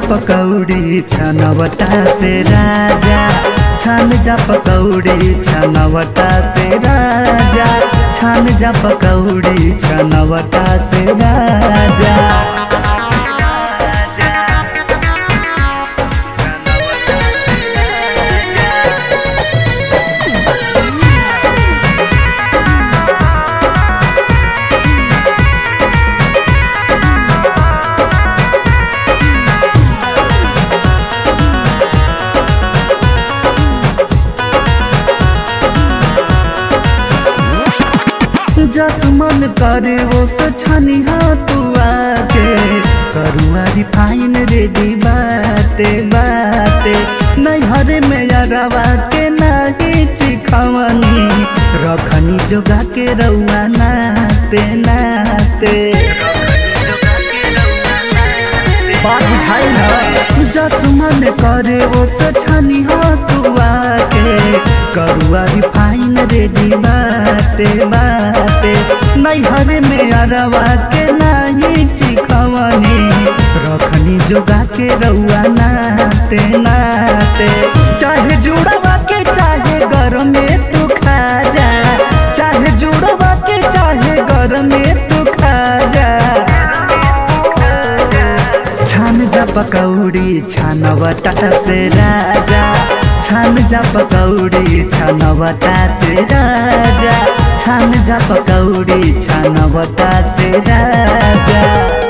पकौड़ी छनवटा से राजा छान जा पकौड़ी छनवटा से राजा छान जा पकौड़ी छनवटा से राजा जस मन करे वो सछनी हा तू आके करुआ रिफाइन रेडी बाटे बाटे नैहरे में यारवा के नाही चिखवनी रखनी जोगा के रउआ नाते नाते बात बुझाई ना जस मन करे वो सछनी हा तू आके करुआ रिफाइन रेडी बाटे बाटे नैहरे में अरवा के नाही चिखवनी रखनी जोगा के रउआ नाते नाते चाहे जुड़वा के चाहे घर में तू खा जा चाहे जुड़वा के चाहे घर में तू खा जा छान जा पकौड़ी छानवटा से राजा छान जा पकौड़ी छानवटा से राजा छान जा पकौड़ी छानवटा से राजा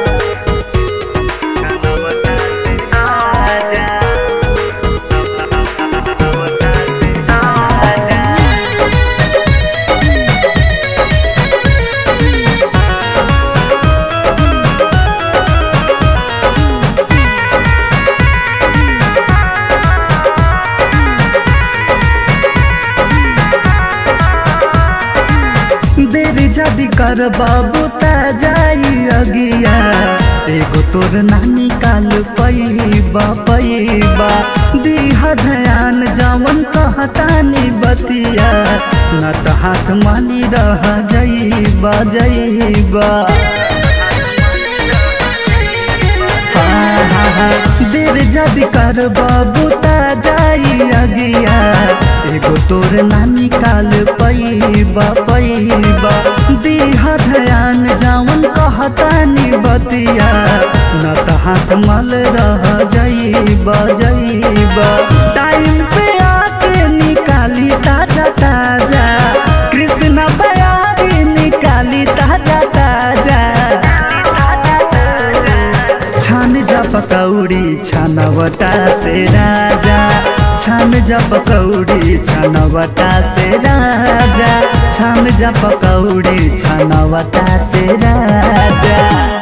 देर जदी कर बाबू ता जाई अगिया एगो तोर नानी काल पैबा पैबा दीह ध्यान जवन कहतानी बतिया न त हाथ माली रह जईबा जईबा देर जदी कर बाबू ता जाई अगिया एगो तोर नानी काल पैबा पैबा दीह ध्यान जावन कहतानी बतिया न त हाथ मल रह जईबा जईबा टाइम पे आके निकाली ताजा ताजा कृष्ण बयारी निकाली ताजा ताजा छान जा पकौड़ी छानवटा से राजा छान जा पकौड़ी छानवटा से राजा छान जा पकौड़ी छानवटा से राजा